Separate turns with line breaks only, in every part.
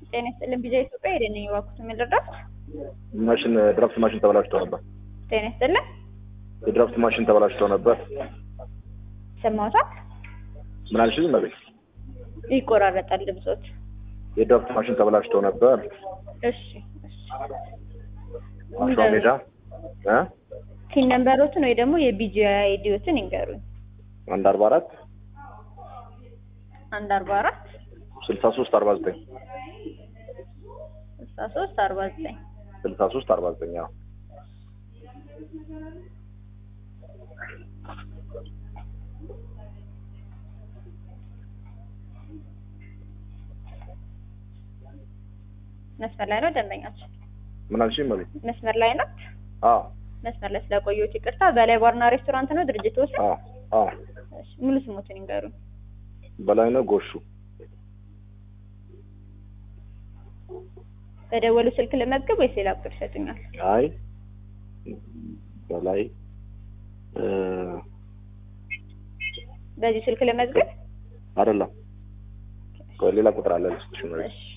ጤና ይስጥልን ቢዛ ኢትዮጵያ ሄደን ነኝ እባክዎት የምንረዳት
ማሽን ድራፍት ማሽን ተበላሽቶ ነበር።
ጤና ይስጥልን
የድራፍት ማሽን ተበላሽቶ ነበር።
ሰማሁታል
ምን አልሽኝ? መቤት
ይቆራረጣል ድምጾት
የድራፍት ማሽን ተበላሽቶ ነበር።
እሺ እሺ
አሸዋ ሜዳ እ
ቲን ነምበሮትን ወይ ደግሞ የቢጂአይ አይዲዎትን ይንገሩኝ
አንድ አርባ አራት
አንድ አርባ አራት
ስልሳ ሶስት አርባ ዘጠኝ
ስልሳ ሶስት አርባ ዘጠኝ
ስልሳ ሶስት አርባ ዘጠኝ አዎ
መስመር ላይ ነው ደንበኛችን
ምን አልሽኝ? መቤት
መስመር ላይ ናት
አዎ
መስመር ላይ ስለቆየሁት ይቅርታ በላይ ባርና ሬስቶራንት ነው ድርጅት ወስድ
አዎ አዎ
ሙሉ ስሞትን ይንገሩኝ
በላይነህ ጎሹ
በደወሉ ስልክ ልመዝግብ ወይስ ሌላ ቁጥር ይሰጡኛል
አይ በላይ እ
በዚህ ስልክ ልመዝግብ
አይደለም ቆይ ሌላ ቁጥር አለ ልስጥሽ መቤት
እሺ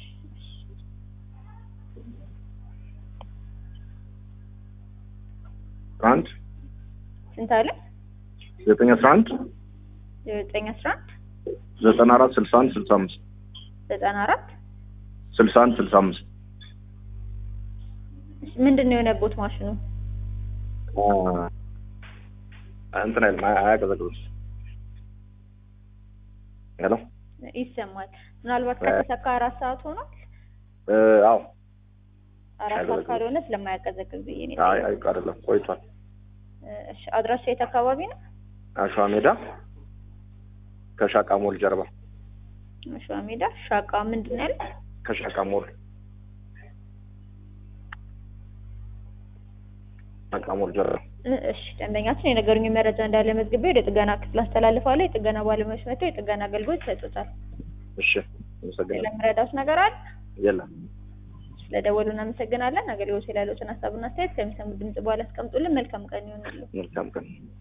አንድ
ስንት አለ
ዘጠኝ አስራ አንድ
ዘጠኝ አስራ አንድ
ዘጠና አራት ስልሳ አንድ ስልሳ አምስት
ዘጠና አራት
ስልሳ አንድ ስልሳ አምስት
ምንድን ነው የሆነቦት ማሽኑ
እንትን አይልም አያ- አያቀዘቅዝም ሄሎ
ይሰማል ምናልባት ከተሰካ አራት ሰዓት ሆኗል
እ አዎ
አራት ሰዓት
አያቀዘቅዝም።
ካልሆነ ስለማያቀዘቅዝ ብዬ ነው
አይ አይ አይደለም ቆይቷል
እሺ አድራሻ የት አካባቢ ነው
አሸዋ ሜዳ ከሻቃ ሞል ጀርባ
አሸዋ ሜዳ ሻቃ ምንድን ነው ያለ
ከሻቃ ሞል ሻቃ ሞል ጀርባ
እ- እሺ ደንበኛችን የነገሩኝ መረጃ እንዳለ መዝግቤ ወደ ጥገና ክፍል አስተላልፋለሁ የጥገና ባለሙያዎች መጥተው የጥገና አገልግሎት ይሰጡታል
እሺ አመሰግናለሁ
ለምረዳውስ ነገር አለ
የለም
ስለደወሉ እናመሰግናለን አገልግሎት ላይ ያሉትን ሀሳብና አስተያየት ከሚሰሙ ድምጽ በኋላ አስቀምጡልን መልካም ቀን ይሆንሉ
መልካም ቀን